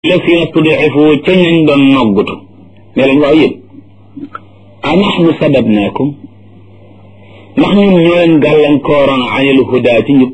la fi stud'ifu ca ñañ doon noggutu ne leen waaw yéen a nahnu sadadnaakum ndax ñun ñoo leen gàllankooroon anil huda ci njub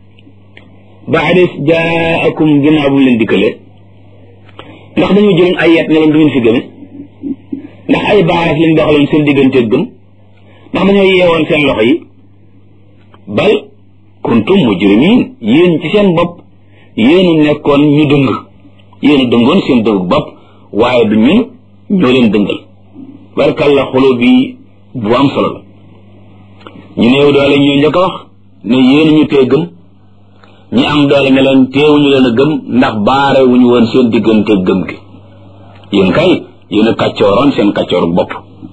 baada jaakum ginnaaw bu mu leen dikkale ndax dañoo jëloon ay yet ne leen du ngeen fi gëme ndax ay baaraas lañ doxaloon seen diggante gëm ndax dañoo yeewoon seen loxo yi bal kuntum mujrimin yéen ci seen bopp yéenu nekkoon ñu dëng yéenu dëngoon seen dëng bopp waaye du ñun ñoo leen dëngal barkalla xolo bi bu am solo la ñu néew doole ñoo njëkk a wax ne yéen ñu tee gëm ñi am doole ne leen teewuñu leen a gëm ndax baare wuñu woon seen diggante gëm gi yéen kay yéen a kàccooroon seen kàccooru bopp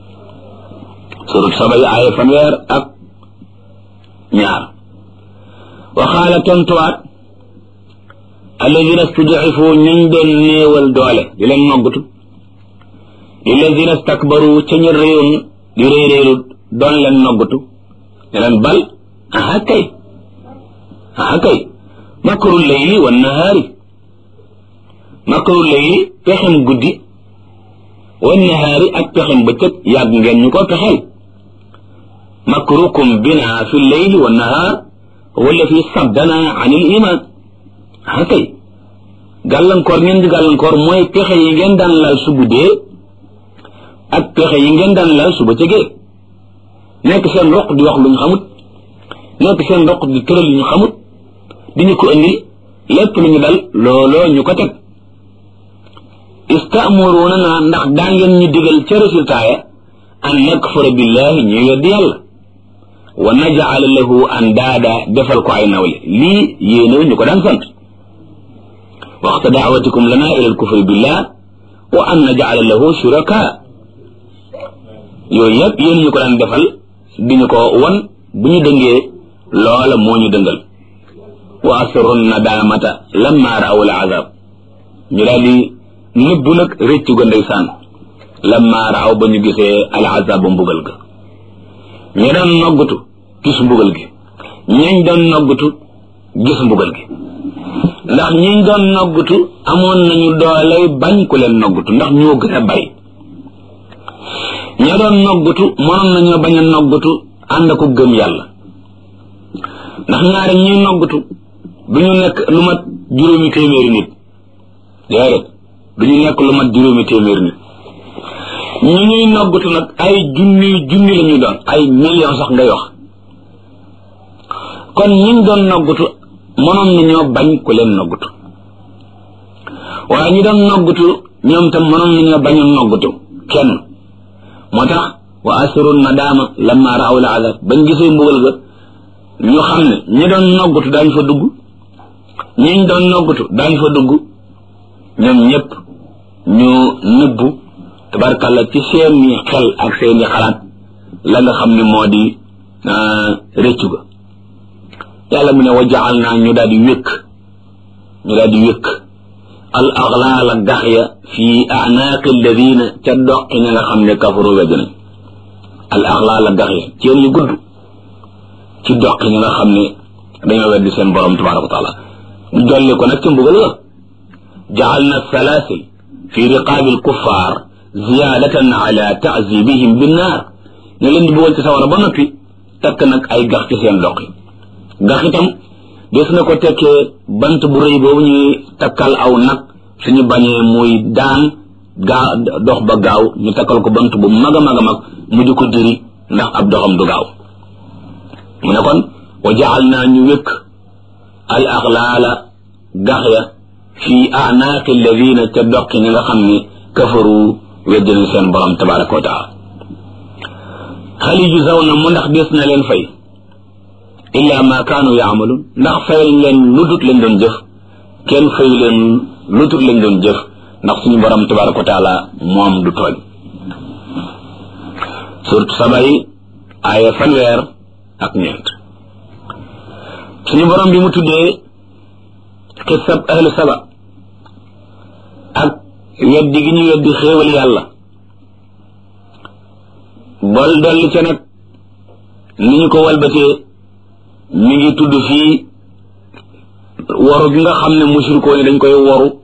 surut sabay aaya fanweer ak ñaar waxaala tontuwaat alladina stud'ifu ñuñ doon néewal doole di leen noggutu lilladina stakbaru ca ñu réyoon di réy réylu doon leen noggutu ne leen bal aha kay aha kay makru layli wa nahaari makru layli pexem guddi wa nahaari ak pexem bëccëg yàgg ngeen ñu ko pexeel makrukum bina fi layli wa nahaar wala fi saddana an il iman ah kay gàllankoor ngeen di gàllankoor mooy pexe yi ngeen daan laal su guddee ak pexe yi ngeen daan laal su bëccëgee nekk seen roq di wax lu ñu xamut nekk seen roq di tëral lu ñu xamut di ñu ko indi lépp lu ñu dal looloo ñu ko teg istaamuruna naa ndax daa ngeen ñu digal ca résultat ya an nakfura billahi ñu weddi yàlla wa naj'ala lahu andaada defal ko ay nawle lii yéenew ñu ko daan sant waxta daawatikum lana ila alkufri billah wa an naj'ala lahu shuraka yooyu yëpp yéen ñu ko daan defal di ñu ko won bu ñu dëngee loola moo ñu dëngal wa asru nadamata lamma raaw al azab ñu daal di nëbbu nag rëccu ga ndeysaan lamma raaw ba ñu gisee al azab ba mbugal ga ñu doon noggutu gis mbugal gi ñañ doon noggutu gis mbugal gi ndax ñiñ doon noggutu amoon nañu dooley bañ ku leen noggutu ndax ñoo gën a bari ña doon noggutu mënoon nañoo bañ a noggutu ànd ko gëm yàlla ndax ñaari ñuy noggutu du ñu nekk lu mat juróomi téeméeri nit déedéet du ñu nekk lu mat juróomi téeméeri nit ñu ñuy noggutu nag ay junni junni la ñu doon ay million sax ngay wax kon ñiñ doon noggutu mënoon nañoo bañ ku leen noggutu waaye ñi doon noggutu ñoom tam mënoon nañoo bañ a noggutu kenn moo tax wa asiru nadaama lamma raaw la azab bañ gisee mbugal ga ñu xam ne ñi doon noggutu daañ fa dugg ñiñ doon noggutu daañ fa dugg ñoom ñëpp ñu nëbbu tabarkàlla ci seeni xel ak seeni xalaat la nga xam ne moo di rëccu ga yàlla mu ne wa jaal naa ñu daal di wékk ñu daal di wékk al aglaala gax ya fii anaaqi alladina ca doqi ña nga xam ne kafaru wedd nañ al aglaala gax ya ceen yu gudd ci doqi ña nga xam ne dañoo weddi seen borom tabaraka wa taala ñu dolli ko nag ca mbugal la jaal na salaasil fi riqaabi alkuffaar ziyaadatan ala taazibihim binnaar ñu leen di bëggoon ci sawara ba noppi takk nag ay gax ci seen doq yi gax itam des na ko tekkee bant bu rëy boobu ñuy takkal aw nag suñu bañee muy daan gaa dox ba gaaw ñu takkal ko bant bu mag a mag a mag mu di ko diri ndax ab doxam du gaaw mu ne kon wa jaal naa ñu wékk al axlaala gax ya fii anaaqi alladina ca doqi ñi nga xam ne kafaru weddi nañ seen borom tabaraka wa taala xali ju saw na mu ndax des na leen fay illa ma kaanu yaamaluun ndax fayal leen lu dut lañ doon jëf kenn fayu leen lu dut lañ doon jëf ndax suñu borom tabaraka wa taala moom du tooñ surtout sabay aaya fanweer ak ñeent suñu borom bi mu tuddee xisab ahlu saba ak weddi gi ñu weddi xéewal yàlla bol dolli ca nag ni ñu ko walbatee mi ngi tudd fii waru gi nga xam ne mushrikoo yi dañ koy waru